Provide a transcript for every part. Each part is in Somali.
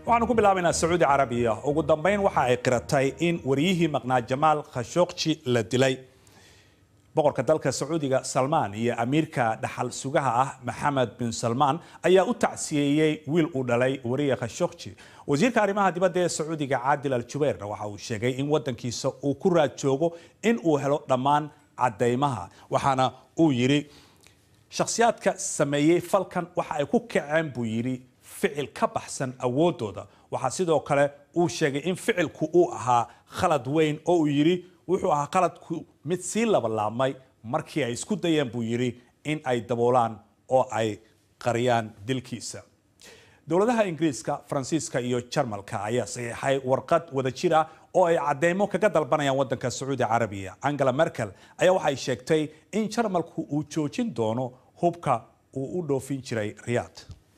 waxaanu ku bilaabaynaa sacuudi carabiya ugu dambeyn waxa ay qiratay in wariyihii maqnaa jamaal khashogji la dilay boqorka dalka sacuudiga salmaan iyo amiirka dhaxal sugaha ah maxamed bin salmaan ayaa u tacsiyeeyey wiil uu dhalay wariye khashogji wasiirka arrimaha dibadda ee sacuudiga caadil al jubeyrna waxa uu sheegay in wadankiisa uu ku raad joogo in uu helo dhammaan cadeymaha waxaana uu yidhi shakhsiyaadka sameeyey falkan waxa ay ku kaceen buu yidhi ficil ka baxsan awoodooda waxaa sidoo kale uu sheegay in ficilku uu ahaa khalad weyn oo uu yidhi wuxuu ahaa khaladku mid sii labalaabmay markii ay isku dayeen buu yidhi in ay daboolaan oo ay qariyaan dilkiisa dowladaha ingiriiska faransiiska iyo jarmalka ayaa saxiixay warqad wadajir ah oo ay cadeymo kaga dalbanayaan wadanka sacuudi carabiya angela merkel ayaa waxay sheegtay in jarmalku uu joojin doono hubka uu u dhoofin jiray riyaad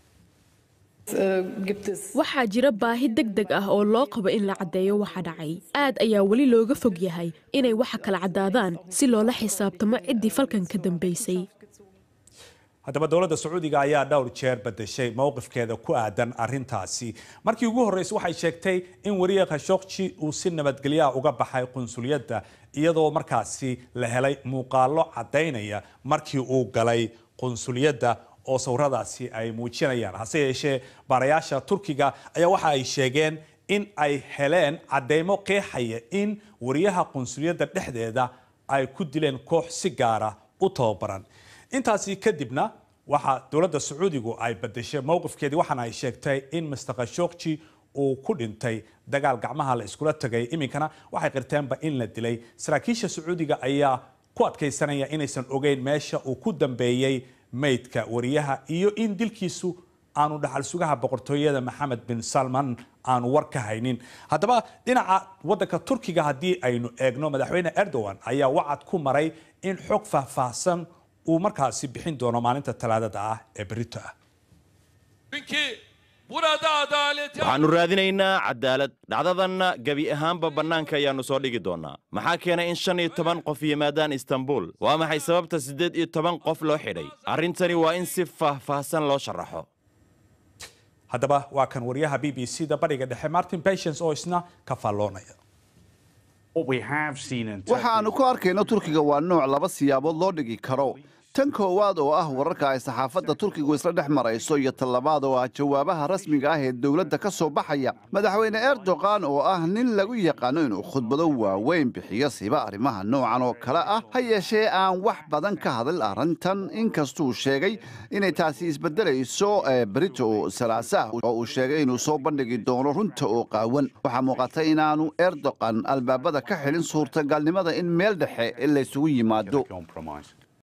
waxaa jira baahi deg deg ah oo loo qabo in la caddeeyo waxa dhacay aad ayaa weli looga fog yahay inay waxa kala caddaadaan si loola xisaabtamo ciddii falkan ka dambaysay haddaba dowladda sacuudiga ayaa dhowr jeer bedeshay mowqifkeeda ku aadan arintaasi markii ugu horreysay waxay sheegtay in wariye khashogji uu si nabadgelyaha uga baxay qunsuliyadda iyadoo markaasi la helay muuqaallo caddaynaya markii uu galay qunsuliyadda oo sawiradaasi ay muujinayaan hase yeeshee baarayaasha turkiga ayaa waxa ay sheegeen in ay heleen cadeymo qeexaya in wariyaha qunsuliyadda dhexdeeda ay ku dileen koox si gaara u tababaran intaasi kadibna waxaa dowladda sacuudigu ay badeshay mowqifkeedii waxaana ay sheegtay in master khashogji uu ku dhintay dagaal gacmaha la iskula tagay iminkana waxay qirteenba in la dilay saraakiisha sacuudiga ayaa ku adkaysanaya inaysan ogeyn meesha uu ku dambeeyey maydka wariyaha iyo in dilkiisu aanu dhaxal sugaha boqortooyada maxamed bin salman aanu war ka haynin haddaba dhinaca wadanka turkiga haddii aynu eegno madaxweyne erdogan ayaa wacad ku maray in xog faahfaahsan uu markaasi bixin doono maalinta talaadada ah ee berito ah waxaannu raadinaynaa cadaalad dhacdadanna gebi ahaanba bannaanka ayaannu soo dhigi doonnaa maxaa keenay in shan iyo toban qof yimaadaan istanbul waa maxay sababta siddeed iyo toban qof loo xidhay arrintani waa in si faahfaahsan loo sharaxo haddaba waa kan wariyaha b b c da bariga dhexe martin patience oo isna ka faalloonaya waxaannu ku arkayno turkiga waa nooc laba siyaabood loo dhigi karo tan koowaad oo ah wararka ay saxaafadda turkigu isla dhex marayso iyo tan labaad oo ah jawaabaha rasmiga ah ee dowladda ka soo baxaya madaxweyne erdogan oo ah nin lagu yaqaano inuu khudbado waaweyn bixiyo siba arrimaha noocan oo kale ah ha yeeshee aan wax badan ka hadal arrintan inkastuu sheegay inay taasi isbeddelayso brito salaasaah oo uu sheegay inuu soo bandhigi doono runta oo qaawan waxaa muuqata inaanu erdogan albaabada ka xilin suurtagalnimada in meel dhexe laysugu yimaado